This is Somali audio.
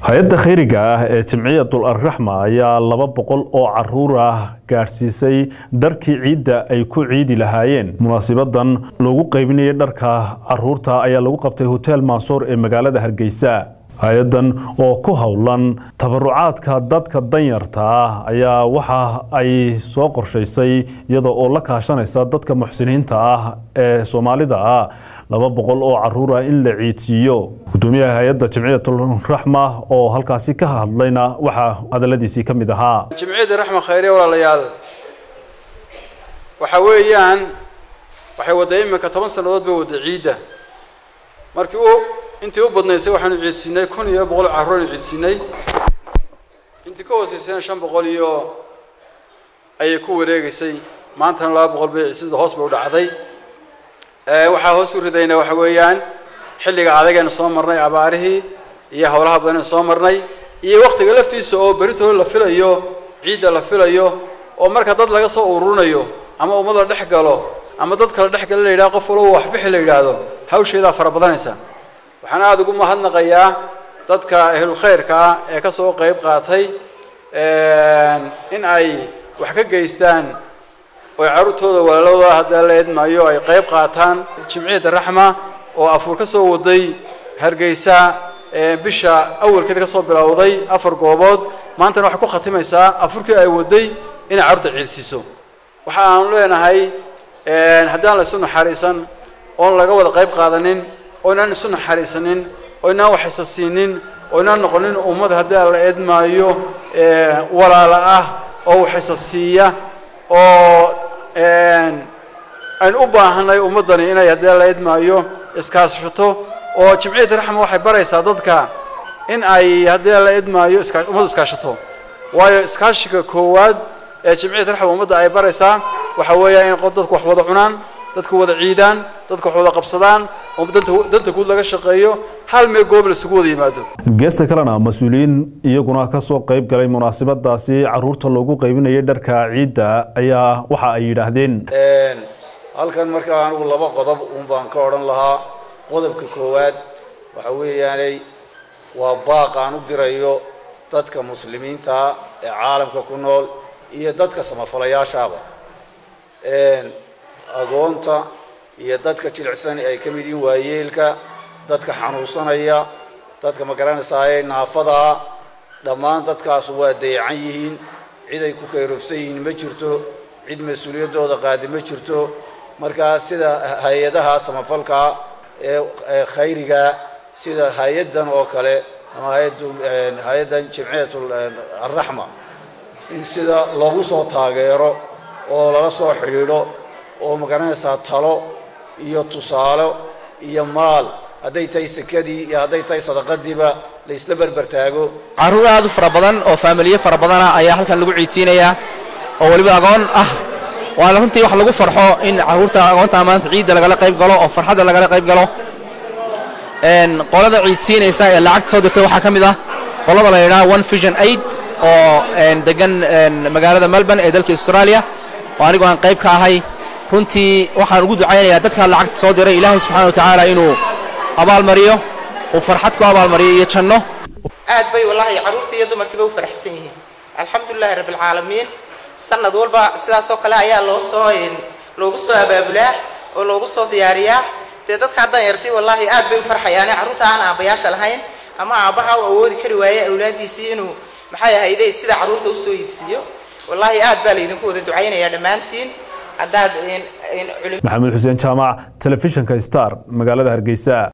hay-adda khayriga ah ee jimciyatul arraxma ayaa laba boqol oo caruur ah gaadhsiisay dharkii ciidda ay ku ciidi lahaayeen munaasibadan loogu qaybinayay dharka caruurta ayaa lagu qabtay hotel mansoor ee magaalada hargeysa hay-adan oo ku howlan tabarucaadka dadka danyarta ah ayaa waxa ay soo qorshaysay iyada oo la kaashanaysa dadka muxsiniinta ah ee soomaalida ah laba boqol oo caruur ah in la ciidsiiyo gudoomiyaha hay-adda jimciyatul raxma oo halkaasi ka hadlayna waxaa hadaladiisii ka mid ahaa jimciyadda raxma khayre walaalayaal waxa weeyaan waxay wadda iminka toban sannadood bay wadda ciidda markii u intii u badnaysay waxaanu ciidsiinay kun iyo boqol carruur aynu ciidsiinay intii ka hooseysayna shan boqol iyo ayay ku wareegeysay maantana laba boqol bay sida hoos bay u dhacday waxaa hoos u ridayna waxa weeyaan xilliga adagaynu soo marnay abaarihii iyo howlaha badanaynu soo marnay iyo waktiga laftiisa oo beritooda la filayo ciidda la filayo oo marka dad laga soo ururinayo ama ummad la dhex galo ama dad kala dhex gala la yidhaha qof walba waxbixi la yidhaahdo hawsheedaa fara badanaysa waxaan aada ugu mahadnaqayaa dadka ahlulkhayrka ah ee ka soo qayb qaatay in ay wax ka geystaan oo carruurtooda walaalooda haddaa la eedmaayo ay qayb qaataan jimciyadda raxma oo afuur ka soo waday hargeysa bisha awalkeeda ka soo bilowday afar goobood maantana waxay ku khatimaysaa afurkii ay waday inay carruurta ciidsiiso waxa aanu leenahay haddaan la isu naxariisan oon laga wada qayb qaadanin oo inaan isu naxariisanin oo inaan waxaysa siinin oo inaan noqonin ummad haddii la eedmaayo walaala ah oo waxaysa siiya oo aynu u baahanay ummaddani inay haddii la eedmaayo iskaashato oo jimciyadda raxma waxay baraysaa dadka in ay haddii la eedmaayo iska ummaddu iskaashato waayo iskaashiga koowaad ee jimciyadda raxma ummadda ay baraysaa waxa weeya in dadku wax wada cunaan dadku wada ciidaan dadku wax wada qabsadaan oo danta guud laga shaqeeyo hal mee goob la isugu wada yimaado geesta kalena mas-uuliyiin iyaguna ka soo qayb galay munaasabadaasi caruurta loogu qaybinayay dharka ciidda ayaa waxa ay yidhaahdeen halkan markaa anigu laba qodob uun baan ka odhan lahaa qodobka koowaad waxa weeyaanay waa baaq aan u dirayo dadka muslimiinta ee caalamka ku nool iyo dadka samafalayaashaaba agoonta iyo dadka jilicsan ay ka mid yihiin waayeelka dadka xanuunsanaya dadka ma garanaysaayee naafadaa dhammaan dadkaasu waa dayacan yihiin cid ay ku kayroobsan yihiin ma jirto cid mas-uuliyaddooda qaadi ma jirto markaa sida hay-adaha samafalka ee khayriga sida hay-addan oo kale ama hay-addu hay-addan jimciyatul arraxma in sida loogu soo taageero oo lala soo xidhiidho oo ma garanaysaa talo iyo tusaalo iyo maal hadday tahay sekadii iyo hadday tahay sadaqadiiba la isla berbertaago carruur aad u fara badan oo faamiliye fara badana ayaa halkan lagu ciidsiinayaa oo weliba agoon ah waana runtii wax lagu farxo in carruurta agoonta maanta ciidda lagala qayb galo oo farxadda lagala qayb galo qolada ciidsiinaysa ee lacagta soo dirtay waxaa ka mid ah qolada la yidhaha one vision aid oo degan magaalada melbourne ee dalka australia oo anigu aan qayb ka ahay runtii waxaan ugu ducaynayaa dadka lacagta soo diray ilaahay subxaana wa tacaala inuu abaalmariyo uu farxad ku abaalmariyo iyo janno aad bay wallaahi carruurta iyo dumarkiiba u faraxsan yihiin alxamdulilahi rabbilcaalamiin sanad walba sidaasoo kale ayaa loo soo loogu soo abaabulaa oo loogu soo diyaariyaa dee dadka haddaan yartay wallaahi aad bay u farxayaane carruurta aan aabbayaasha lahayn ama aabbaha u awoodi kari waaye awlaaddiisii inuu maxay ahayday sida carruurta usoo iidsiiyo wallaahi aad baa laydinku wada ducaynayaa dhammaantiin haddaad maxamed xuseen jaamac telefishinka star magaalada hargeysa